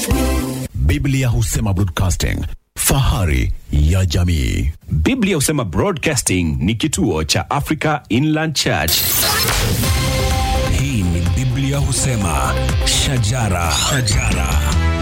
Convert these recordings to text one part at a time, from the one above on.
Biblia husema broadcasting, fahari ya jamii. Biblia husema Broadcasting ni kituo cha Africa Inland Church. Hii ni Biblia husema shajara, shajara.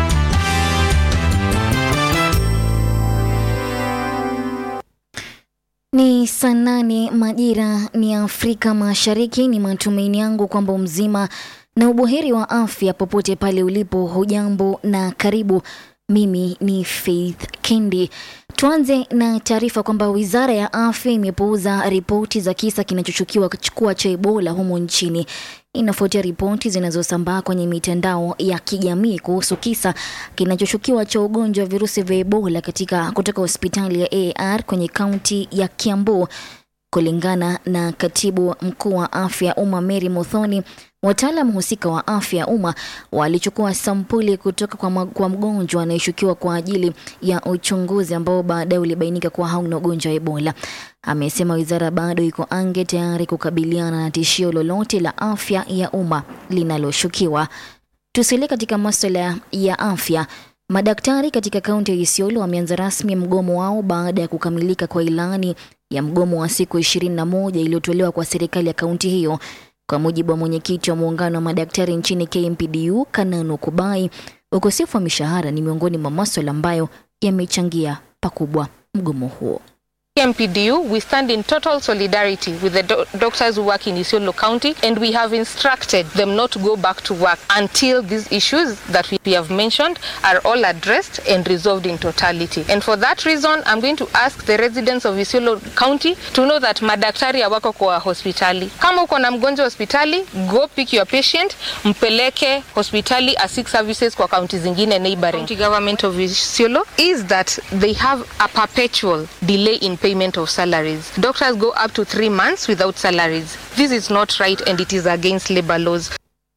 Ni saa nane majira ni Afrika Mashariki. Ni matumaini yangu kwamba mzima na ubuheri wa afya popote pale ulipo. Hujambo na karibu. Mimi ni Faith Kendi. Tuanze na taarifa kwamba wizara ya afya imepuuza ripoti za kisa kinachoshukiwa kuwa cha Ebola humo nchini. Inafuatia ripoti zinazosambaa kwenye mitandao ya kijamii kuhusu kisa kinachoshukiwa cha ugonjwa wa virusi vya Ebola katika kutoka hospitali ya AR kwenye kaunti ya Kiambu. Kulingana na katibu mkuu wa afya ya umma Mary Muthoni, wataalam husika wa afya ya umma walichukua sampuli kutoka kwa, ma- kwa mgonjwa anayeshukiwa kwa ajili ya uchunguzi ambao baadaye ulibainika kuwa hauna ugonjwa wa Ebola. Amesema wizara bado iko ange tayari kukabiliana na tishio lolote la afya ya umma linaloshukiwa. Tusalie katika masuala ya afya. Madaktari katika kaunti ya Isiolo wameanza rasmi mgomo wao baada ya kukamilika kwa ilani ya mgomo wa siku 21 iliyotolewa kwa serikali ya kaunti hiyo. Kwa mujibu wa mwenyekiti wa muungano wa madaktari nchini KMPDU, Kananu Kubai, ukosefu wa mishahara ni miongoni mwa maswala ambayo yamechangia pakubwa mgomo huo. MPDU, we stand in total solidarity with the do- doctors who work in Isiolo County, and we have instructed them not to go back to work until these issues that we have mentioned are all addressed and resolved in totality. And for that reason, I'm going to ask the residents of Isiolo County to know that madaktari hawako kwa hospitali. Kama uko na mgonjwa hospitali, go pick your patient, mpeleke hospitali asik services kwa kaunti zingine neighboring. County government of Isiolo is that they have a perpetual delay in payment of salaries. Doctors go up to three months without salaries. This is not right and it is against labor laws.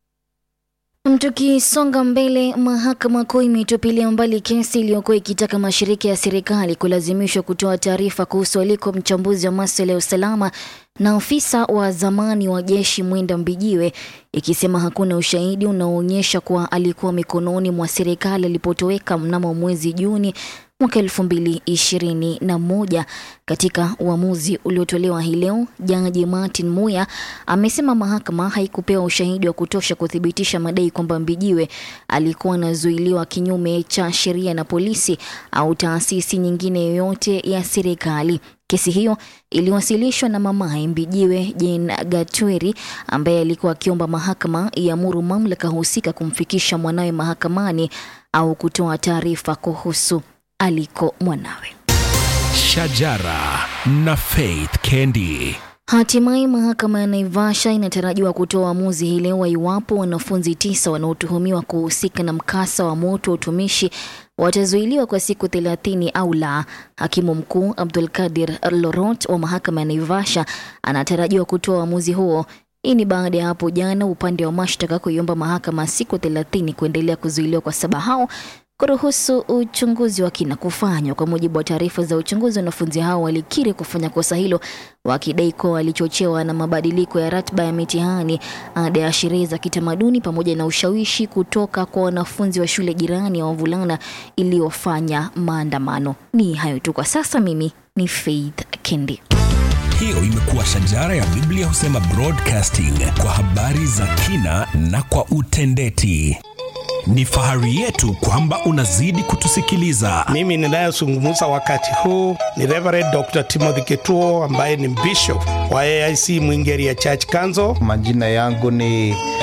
Tukisonga mbele, mahakama kuu imetupilia mbali kesi iliyokuwa ikitaka mashirika ya serikali kulazimishwa kutoa taarifa kuhusu aliko mchambuzi wa masuala ya usalama na afisa wa zamani wa jeshi Mwenda Mbijiwe, ikisema hakuna ushahidi unaoonyesha kuwa alikuwa mikononi mwa serikali alipotoweka mnamo mwezi Juni mwaka elfu mbili ishirini na moja. Katika uamuzi uliotolewa hii leo, jaji Martin Muya amesema mahakama haikupewa ushahidi wa kutosha kuthibitisha madai kwamba Mbijiwe alikuwa anazuiliwa kinyume cha sheria na polisi au taasisi nyingine yoyote ya serikali. Kesi hiyo iliwasilishwa na mamaye Mbijiwe Jane Gatweri ambaye alikuwa akiomba mahakama iamuru mamlaka husika kumfikisha mwanawe mahakamani au kutoa taarifa kuhusu aliko mwanawe. Shajara na Faith Kendi. Hatimaye mahakama ya Naivasha inatarajiwa kutoa uamuzi hii leo wa iwapo wanafunzi tisa wanaotuhumiwa kuhusika na mkasa wa moto wa utumishi watazuiliwa kwa siku thelathini au la. Hakimu mkuu Abdul Kadir Lorot wa mahakama ya Naivasha anatarajiwa kutoa uamuzi huo. Hii ni baada ya hapo jana upande wa mashtaka kuiomba mahakama siku thelathini kuendelea kuzuiliwa kwa saba hao kuruhusu uchunguzi wa kina kufanywa. Kwa mujibu wa taarifa za uchunguzi, wanafunzi hao walikiri kufanya kosa hilo, wakidai kuwa walichochewa na mabadiliko ya ratiba ya mitihani, ada ya sherehe za kitamaduni, pamoja na ushawishi kutoka kwa wanafunzi wa shule jirani ya wavulana iliyofanya maandamano. Ni hayo tu kwa sasa. Mimi ni Faith Kendi. Hiyo imekuwa shajara ya Biblia husema broadcasting kwa habari za kina na kwa utendeti. Ni fahari yetu kwamba unazidi kutusikiliza. Mimi ninayezungumza wakati huu ni Reverend Dr. Timothy Ketuo ambaye ni bishop wa AIC Mwingeria Church Council. Majina yangu ni